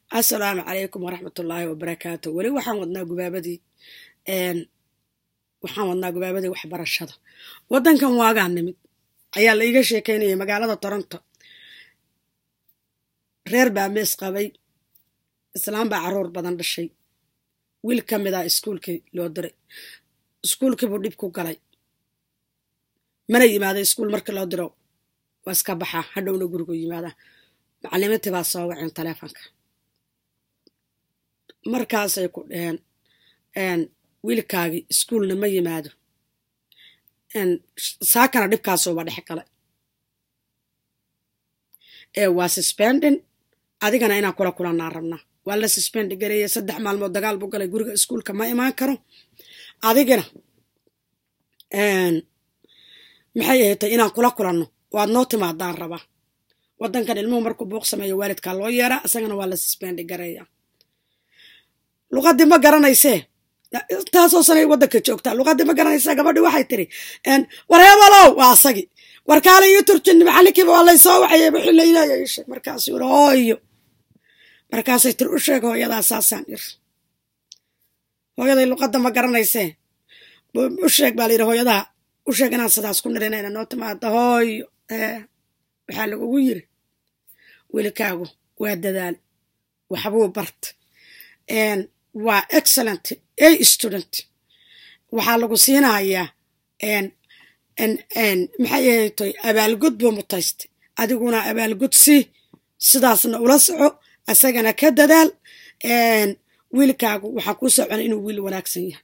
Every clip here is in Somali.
assalaamu calaykum waraxmatullaahi wabarakaatu weli waxaan wadnaa gubaabadii waxaan wadnaa gubaabadii waxbarashada waddankan waagaa nimid ayaa la iiga sheekeynayay magaalada toronto reer baa mees qabay islaam baa caruur badan dhashay wiil ka mid ah iskuulkii loo diray iskuulkiibuu dhib ku galay mana yimaada iskuul markii loo diro waa iska baxaa hadhowna gurigu yimaada macalimiintii baa soo waceen taleefonka markaasay ku dheheen wiilkaagii iskuulna ma yimaado saakana dhibkaasuuba dhex galay ee waa suspendin adigana inaan kula kulanaa rabnaa waa la suspendi gareeye saddex maalmood dagaal buu galay guriga iskuulka ma imaan karo adigina maxay ahatay inaan kula kulanno waad noo timaadaan rabaa waddankan ilmuhu markuu buuq sameeyo waalidkaa loo yeeraa isagana waa la susbendi gareeya luqadii ma garanaysee intaasoo sanay waddanka joogtaa luqadii ma garanaysaa gabadhi waxay tiri wareebalow waa asagi warkaala ii turjin maxalinkiiba waa laysoo waxayay wixii layleeya ii sheeg markaasuu yiri hooyo markaasay tiri u sheeg hooyadaa saasaan ir hooyaday luqadda ma garanaysee u sheeg baa layidhi hooyadaa u sheeg inaan sidaas ku nirinayna noo timaada hooyo ee waxaa lagugu yiri wiilkaagu waa dadaal waxbuu bart waa excellent a student waxaa lagu siinayaa maxay ahaytoy abaalgud buu mutaystay adiguna abaalgud sii sidaasna ula soco isagana ka dadaal wiilkaagu waxaa kuu socona inuu wiil wanaagsan yahay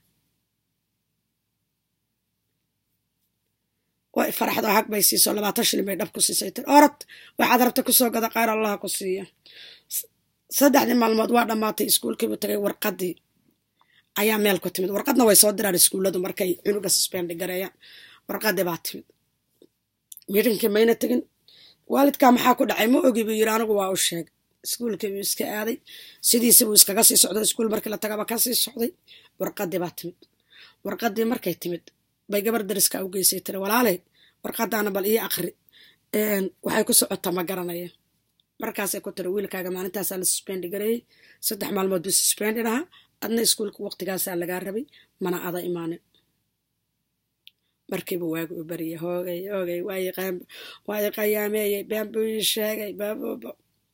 way faraxdo hag bay siiso labaatan shilin bay dhab ku siisay tir orod waxaad rabta kusoo gada qayr allaha ku siiya saddexdii maalmood waa dhammaatay iskuulkiibuu tagay warqadii ayaa meel ku timid warqadna way soo diraan iskuulladu markay cunuga susbendi gareeyaan warqadii baa timid miidinkii mayna tegin waalidkaa maxaa ku dhacay ma ogi buu yiri anigu waa u sheegay iskuulkii buu iska aaday sidiisi buu iskaga sii socday iskuul markii la tagaba ka sii socday warqadii baa timid warqadii markay timid bay gabar dariska u geysay tiri walaaley warqadaana bal ii aqri waxay ku socotaa ma garanaya markaasay ku tiri wiilkaaga maalintaasaa la susbendi gareeyey saddex maalmood buu susbendi dhahaa adna iskuulka waqtigaasaa lagaa rabay mana ada imaanin markiiba waagu u bariyay hoogay hoogay waa i qayaameeyey been buu ii sheegay baaboobo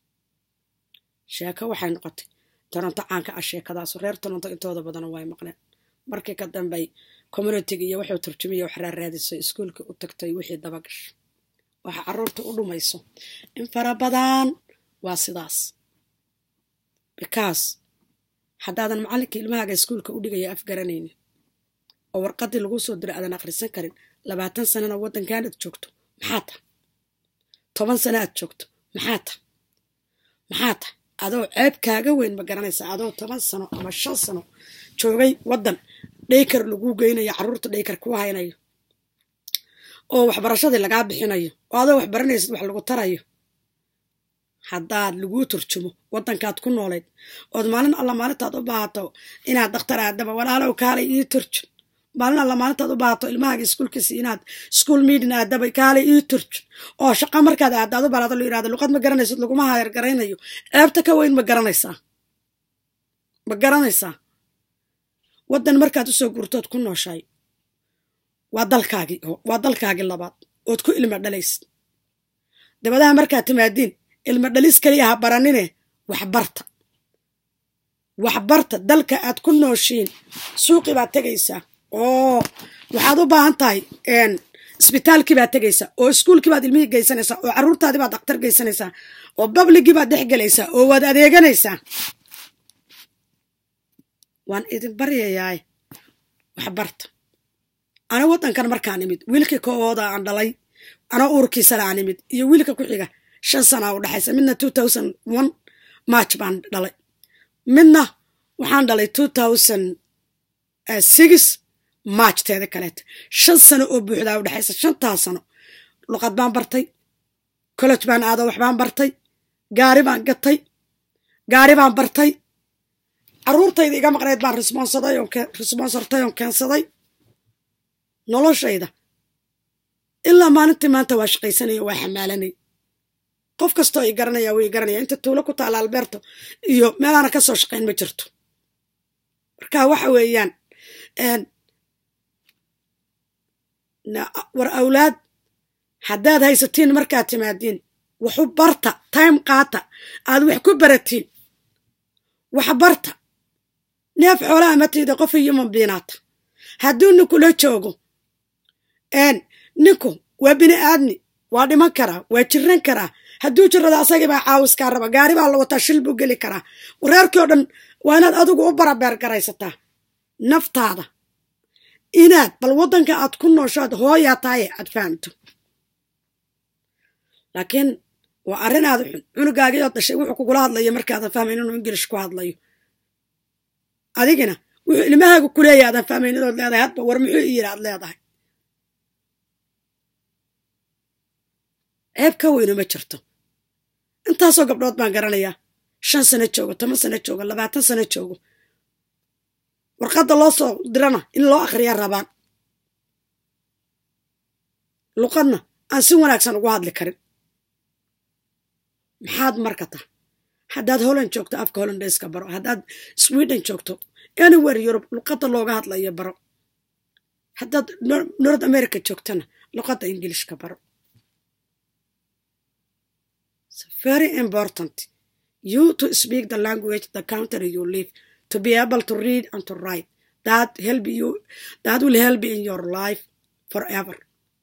sheeko waxay noqotay toronto caanka ah sheekadaasu reer toronto intooda badana way maqleen markii ka dambay communitiga iyo wuxuu turjumiya wax raaraadisay iskuulka u tagtay wixii dabagash waxa caruurta u dhumayso in fara badan waa sidaas because haddaadan macalinka ilmahaaga iskuulka u dhigaya afgaranaynin oo warqadii laguu soo diray aadan akhrisan karin labaatan sanana waddankan aad joogto maxaa ta toban sana aad joogto maxaa ta maxaa ta adoo ceeb kaaga weyn ma garanaysa adoo toban sano ama shan sano joogay waddan dhaykar laguu geynayo carruurta dhaykar kuu haynayo oo waxbarashadii lagaa bixinayo oo adoo wax baranaysid wax lagu tarayo haddaad laguu turjumo waddankaad ku noolayd ood maalin alla maalintaad u baahato inaad dakhtar aadaba walaalow kaalay ii turjun maalin alla maalintaad u baahato ilmahaaga iskuulkiisi inaad school meeting aadaba kaalay ii turjun oo shaqa markaad aadaad u balaado lo yirahdo luqad ma garanaysid laguma hayar garaynayo ceebta ka weyn ma garanaysaa ma garanaysaa waddan markaad usoo gurtood ku nooshahay waa dalkaagii waa dalkaagii labaad ood ku ilma dhalaysid dabadaha markaad timaadiin ilma dhalis keliya ha baranine waxbarta waxbarta dalka aad ku nooshiin suuqii baad tegaysaa oo waxaad u baahan tahay isbitaalkii baad tegaysaa oo iskuulkii baad ilmihii geysanaysaa oo carruurtaadii baad daktar geysanaysaa oo babligii baad dhex gelaysaa oo waad adeeganaysaa waan idin baryayaay waxbarta ana waddankan markaan imid wiilkii koowooda aan dhalay ana uurkiisale aan imid iyo wiilka ku xiga shan sanaa u dhexaysa midna two thousand one march baan dhalay midna waxaan dhalay two thousand six march teeda kaleeta shan sano oo buuxdaa u dhexaysa shantaa sano luqad baan bartay college baan aado waxbaan bartay gaari baan gatay gaari baan bartay carruurtayda iga maqnayd baan responsortay oon keensaday noloshayda ilaa maalintii maanta waa shaqaysanaya waa xamaalanay qof kastoo i garanaya way garanaya inta tuulo ku taala alberto iyo meelaana ka soo shaqayn ma jirto marka waxa weeyaan war awlaad haddaad haysatiin markaad timaadiin waxu barta time qaata aad wax ku baratiin wax barta neef xoolaha matiida qof human biinaata hadduu ninkula joogo ninku waa bini aadmi waa dhiman karaa waa jiran karaa hadduu jirada asagii baa caawiskaa raba gaari baa la wataa shil buu geli karaa wareerkii oo dhan waa inaad adigu u barabeergaraysataa naftaada inaad bal waddanka aad ku nooshoad hooyaa tahaye aad fahamto laakiin waa arrin aada xun cunugaagiioo dashay wuxuu kugula hadlayo markaadan fahmayn inuu ingilish ku hadlayo adigina wuxuu ilmahaaga ku leeyahy aadan fahmayn inaad leedahay hadba war muxuu i yidhi aad leedahay ceeb ka weyno ma jirto intaasoo gabdhood baan garanayaa shan sano joogo toban sano joogo labaatan sano joogo warqadda loo soo dirana in loo akhriya rabaan luqadna aan si wanaagsan ugu hadli karin maxaad marka tah haddaad holland joogto afka hollandayska baro haddaad sweden joogto anywhere yurub luqadda looga hadlayo baro haddaad north america joogtana luqadda ingilishka baro very important you to speak the language the country you live to be able to read and to write that help you that will help in your life forever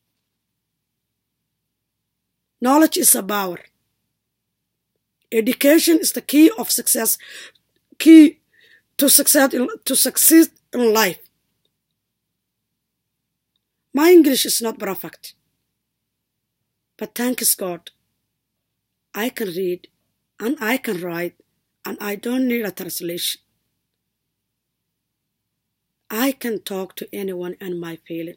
knowledge is a power education is the key of success key to success in, to succeed in life my english is not perfect but thanks god i can read and i can write and i don't need a translation I can talk to anyone and my feeling.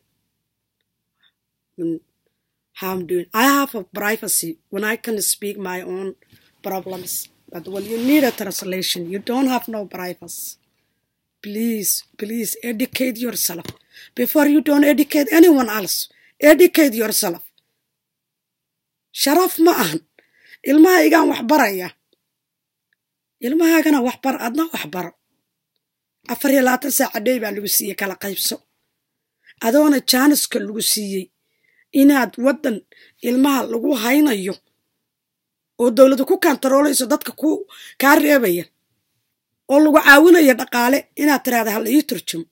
How I'm doing. I have a privacy when I can speak my own problems. But when you need a translation, you don't have no privacy. Please, please educate yourself before you don't educate anyone else. Educate yourself. Sharaf ma ahan. Ilmahaygaan wax baraya. Ilmahaagana wax bar, adna wax baro. afar iyo labaatan saaca dhey baa lagu siiyey kala qaybso adoona jaaniska lagu siiyey inaad waddan ilmaha lagu haynayo oo dowladda ku kantaroolayso dadka ku kaa reebaya oo lagu caawinayo dhaqaale inaad tiraahda hala ii turjumo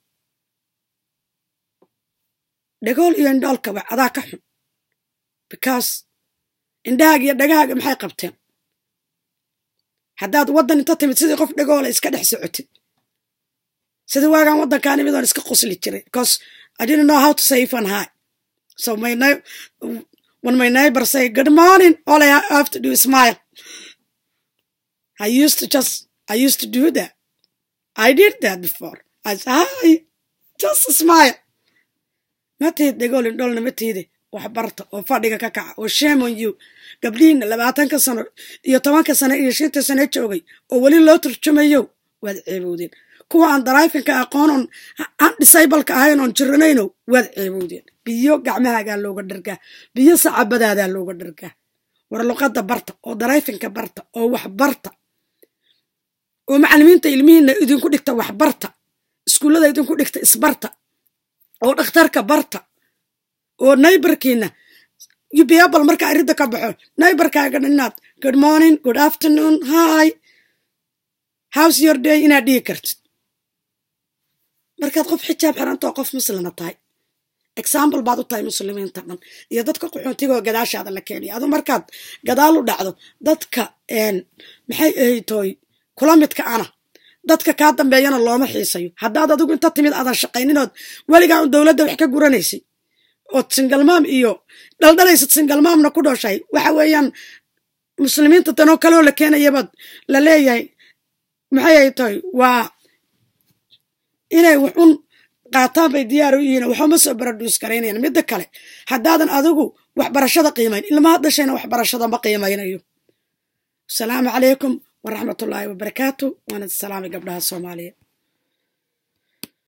dhagool iyo indhoolkaba adaa ka xun because indhahaaga iyo dhagahaaga maxay qabteen haddaad waddan inta timid sidii qof dhagoola iska dhex socotid sida waagaan waddankaan imid oon iska qosli jiray because I didn't know how to say if and hi. So my na- when my neighbor say good morning, all I have to do is smile. I used to just I used to do that. I did that before. I said hi, just smile. Matid degolin dholna matidi wax barta oo fadhiga ka kaca oo shame on you gabdhihiina labaatanka sano iyo tobanka sano iyo shanta sano joogay oo weli loo turjumayo waad ceebowdeen kuwa aan darayfinka aqoonon aan disableka ahayn oon jiranayno waad ceebowdeen biyo gacmahaagaa looga dhargaa biyo sacabadaadaa looga dhargaa war luqadda barta oo darayfinka barta oo wax barta oo macallimiinta ilmihiina idinku dhigta wax barta iskuullada idinku dhigta isbarta oo dhakhtarka barta oo naybarkiina ubiabal markaa iridda ka baxo naybarkaaga inaad good morning good afternoon hi house your day inaad dhihi kartid markaad qof xijaab xirantoo qof muslima tahay example baad u tahay muslimiinta dhan iyo dadka qaxoontigoo gadaashaada la keenaya adu markaad gadaal u dhacdo dadka maxay ahaytooy kula midka ana dadka kaa dambeeyana looma xiisayo haddaad adigu inta timid aadan shaqayninood weligaa un dowladda wax ka guranaysay ood singalmaam iyo dhaldhalaysad singalmaamna ku dhooshahay waxa weeyaan muslimiinta tanoo kaloo la keenayabaad la leeyahay maxay ay tahay waa inay waxun qaataan bay diyaar u yihiin waxuma soo baraduus garaynayaan midda kale haddaadan adigu waxbarashada qiimayn ilmaha dhashayna waxbarashada ma qiimaynayo asalaamu calaykum waraxmatullaahi wabarakaatu waana salaamay gabdhaha soomaaliya